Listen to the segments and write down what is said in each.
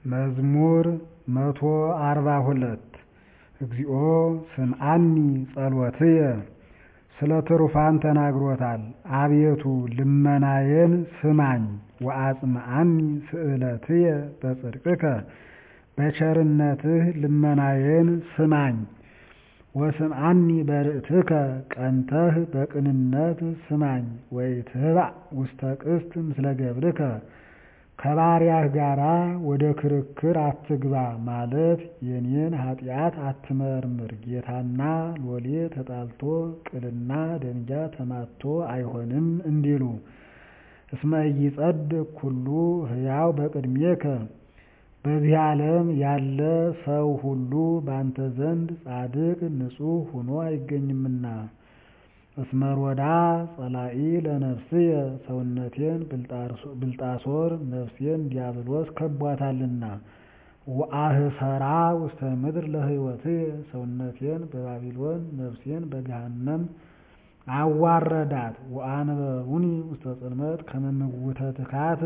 መዝሙር መቶ አርባ ሁለት እግዚኦ ስምዓኒ ጸሎትየ ስለ ትሩፋን ተናግሮታል። አቤቱ ልመናዬን ስማኝ ወአጽምዓኒ ስእለትየ በጽድቅከ በቸርነትህ ልመናዬን ስማኝ። ወስምዓኒ በርእትከ ቀንተህ በቅንነት ስማኝ። ወኢትህባእ ውስተ ቅስት ምስለ ገብርከ ከባሪያህ ጋራ ወደ ክርክር አትግባ ማለት የኔን ኃጢአት አትመርምር። ጌታና ሎሌ ተጣልቶ ቅልና ደንጊያ ተማትቶ አይሆንም እንዲሉ እስመ ኢይጸድቅ ኩሉ ሕያው በቅድሜከ በዚህ ዓለም ያለ ሰው ሁሉ ባንተ ዘንድ ጻድቅ ንጹሕ ሆኖ አይገኝምና። እስመ ሮዳ ጸላኢ ለነፍስየ ሰውነቴን ብልጣሶር ነፍሴን ዲያብሎስ ከቧታልና። ወአህሰራ ውስተ ምድር ለሕይወትየ ሰውነቴን በባቢሎን ነፍሴን በገሃነም አዋረዳት። ወአንበሩኒ ውስተ ጽልመት ከመ ምውተ ትካት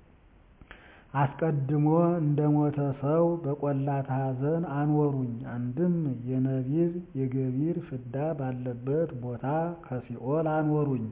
አስቀድሞ እንደ ሞተ ሰው በቈላተ ኀዘን አኖሩኝ። አንድም የነቢብ የገቢር ፍዳ ባለበት ቦታ ከሲኦል አኖሩኝ።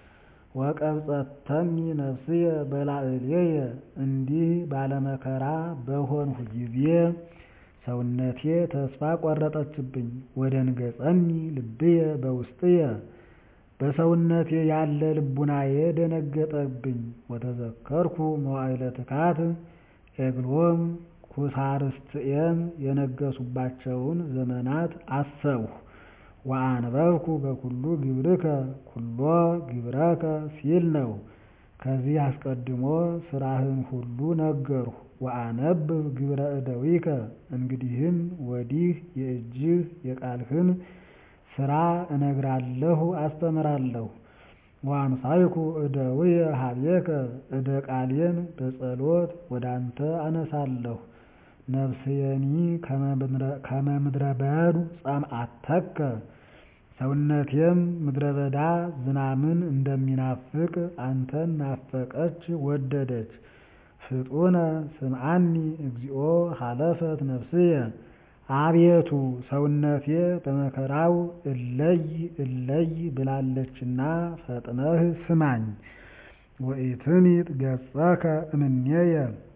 ወቀብጸተኒ ነፍስየ በላዕሌየ እንዲህ ባለመከራ በሆንሁ ጊዜ ሰውነቴ ተስፋ ቈረጠችብኝ። ወደንገጸኒ ልብየ በውስጥየ በሰውነቴ ያለ ልቡናዬ ደነገጠብኝ። ወተዘከርኩ መዋዕለ ትካት ኤግሎም ኩሳርስትኤም የነገሱባቸውን ዘመናት አሰብሁ። ወአንበብኩ በኩሉ ግብርከ ኩሎ ግብረከ ሲል ነው። ከዚህ አስቀድሞ ሥራህን ሁሉ ነገርሁ። ወአነብብ ግብረ እደዊከ እንግዲህም ወዲህ የእጅህ የቃልህን ሥራ እነግራለሁ አስተምራለሁ። ወአንሳይኩ እደዊየ ኀቤከ እደ ቃሌን በጸሎት ወደ አንተ አነሳለሁ። ነፍስየኒ ከመ ምድረ በዱ ጸምአተከ ሰውነቴም ምድረ በዳ ዝናምን እንደሚናፍቅ አንተን ናፈቀች ወደደች። ፍጡነ ስምዓኒ እግዚኦ ሀለፈት ነፍስየ አቤቱ ሰውነቴ በመከራው እለይ እለይ ብላለችና ፈጥነህ ስማኝ። ወኢትምጥ ገጸከ እምኔየ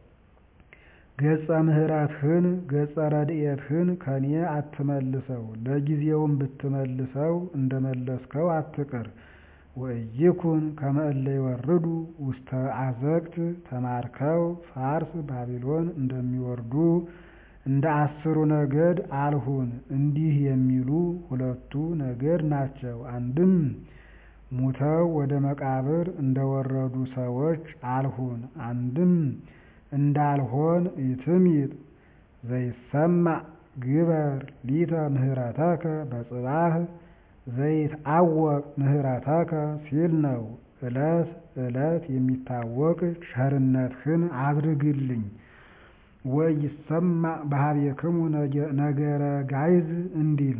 ገጸ ምሕረትህን ገጸ ረድኤትህን ከኔ አትመልሰው፣ ለጊዜውም ብትመልሰው እንደመለስከው አትቅር። ወኢይኩን ከመ እለ ይወርዱ ውስተ አዘቅት ተማርከው ፋርስ ባቢሎን እንደሚወርዱ እንደ አስሩ ነገድ አልሁን። እንዲህ የሚሉ ሁለቱ ነገድ ናቸው። አንድም ሙተው ወደ መቃብር እንደወረዱ ሰዎች አልሁን። አንድም እንዳልሆን ኢትምጥ ዘይሰማዕ ግበር ሊተ ምህረተከ በጽባህ ዘይትዐወቅ ምህረተከ ሲል ነው። ዕለት ዕለት የሚታወቅ ቸርነትህን አድርግልኝ። ወኢይሰማዕ በኀቤክሙ ነገረ ጋይዝ እንዲል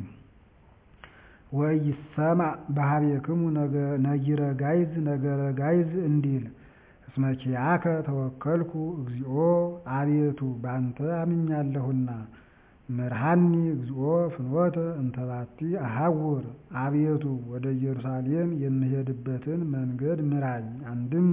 ወኢይሰማዕ በኀቤክሙ ነጊረ ጋይዝ ነገረ ጋይዝ እንዲል እስመ ኪያከ ተወከልኩ እግዚኦ አቤቱ ባንተ አምኛለሁና። ምርሃኒ እግዚኦ ፍኖተ እንተ ባቲ አሐውር አቤቱ ወደ ኢየሩሳሌም የምሄድበትን መንገድ ምራኝ። አንድም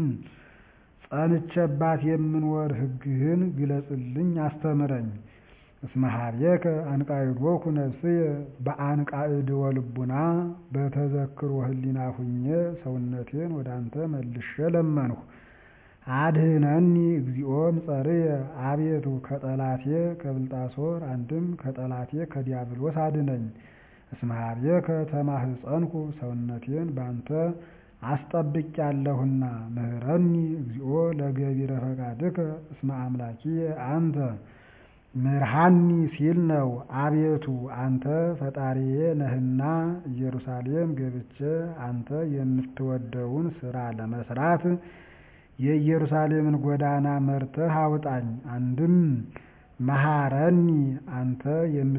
ጸንቼባት የምኖር ሕግህን ግለጽልኝ አስተምረኝ። እስመ ኀቤከ አንቃዕዶኩ ነፍስየ በአንቃዕድወ ልቡና በተዘክሮ ህሊና ሁኜ ሰውነቴን ወደ አንተ መልሼ ለመንሁ። አድኅነኒ እግዚኦ እምጸርየ አቤቱ ከጠላቴ ከብልጣሶር አንድም ከጠላቴ ከዲያብሎስ አድነኝ። እስመ ኀቤከ ተማህፀንኩ ሰውነቴን ባንተ አስጠብቄአለሁና። ምህረኒ እግዚኦ ለገቢረ ፈቃድከ እስመ አምላኪየ አንተ። ምርሃኒ ሲል ነው። አቤቱ አንተ ፈጣሪዬ ነህና ኢየሩሳሌም ገብቼ አንተ የምትወደውን ሥራ ለመስራት የኢየሩሳሌምን ጎዳና መርተህ አውጣኝ። አንድም መሐረኒ አንተ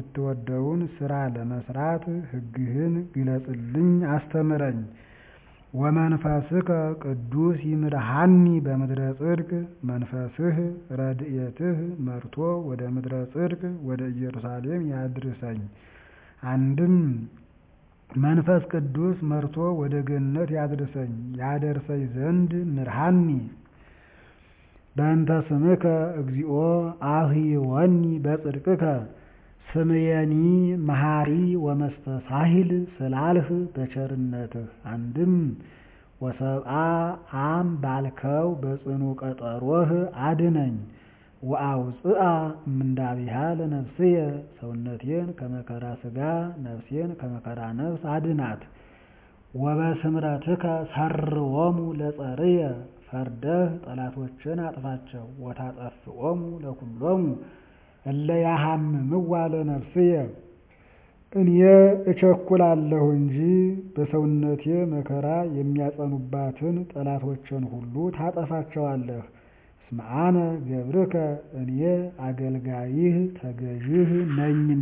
የምትወደውን ሥራ ለመስራት ሕግህን ግለጽልኝ አስተምረኝ። ወመንፈስከ ቅዱስ ይምርሃኒ በምድረ ጽድቅ መንፈስህ ረድኤትህ መርቶ ወደ ምድረ ጽድቅ ወደ ኢየሩሳሌም ያድርሰኝ። አንድም መንፈስ ቅዱስ መርቶ ወደ ገነት ያድርሰኝ ያደርሰኝ ዘንድ ምርሃኒ በእንተ ስምከ እግዚኦ አህይወኒ በጽድቅከ ስምየኒ መሐሪ ወመስተሳሂል ስላልህ በቸርነትህ አንድም ወሰብአ አም ባልከው በጽኑ ቀጠሮህ አድነኝ። ወአውፅአ እምንዳቢሃ ለነፍስየ ሰውነቴን ከመከራ ሥጋ ነፍሴን ከመከራ ነፍስ አድናት። ወበስምረትከ ሰርዎሙ ለጸርየ ፈርደህ ጠላቶችን አጥፋቸው። ወታጠፍኦሙ ለኩሎሙ እለ ያሃምምዋ ለነፍስየ እኔ እቸኩላለሁ እንጂ በሰውነቴ መከራ የሚያጸኑባትን ጠላቶችን ሁሉ ታጠፋቸዋለህ። እስመ አነ ገብርከ እኔ አገልጋይህ ተገዥህ ነኝና